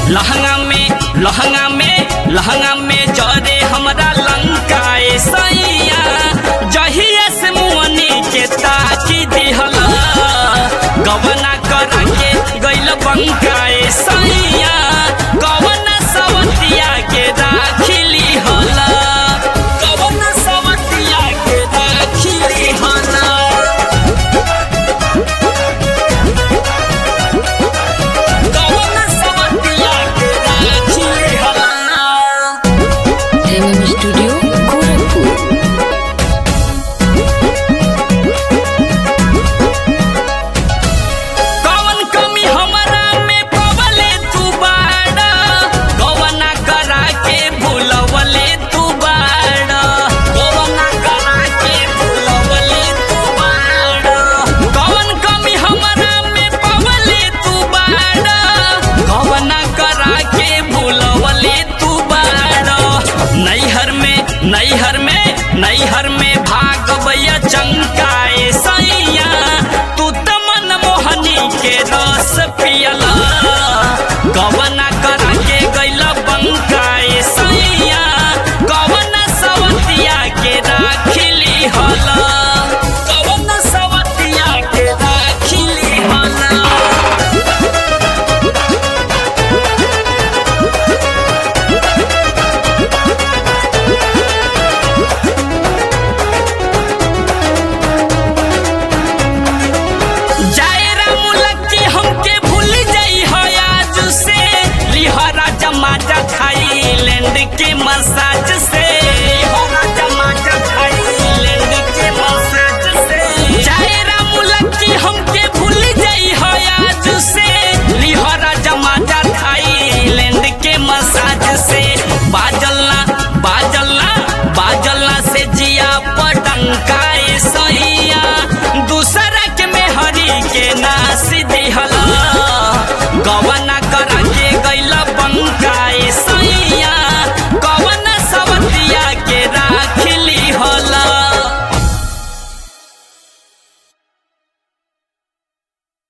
लहंगा में लहंगा में लहंगा में जरे हमरा लंकाए सैया जहिया से मुअनी के ताकी दिहला गवना करा के गइल बंकाए सैया गवना सवतिया के राखिली हला गवना सवतिया के राखिली हला गवना सवतिया के राखिली हला एमएम स्टूडियो गोरखपुर कवन कमी हमरा में पवले तू बाड़ा गवना करा के भूलवले तू बाड़ा गवना करा के भूलवले तू बाड़ा कवन कमी हमरा में पवले तू बाड़ा गवना करा के भूलवले तू बाड़ा नैहर में नैहर में नैहर में भागवैया चंकाए सैया तू त मन मोहनी के रस पियला गवना करा के गैला बंकाए सैया गवना सवतिया के राखिली हला गवना सवतिया के राखिली हला जायरा मुलक्की हमके भूल जाई हो आज से लिहरा जमाजा थाईलैंड के मसाज से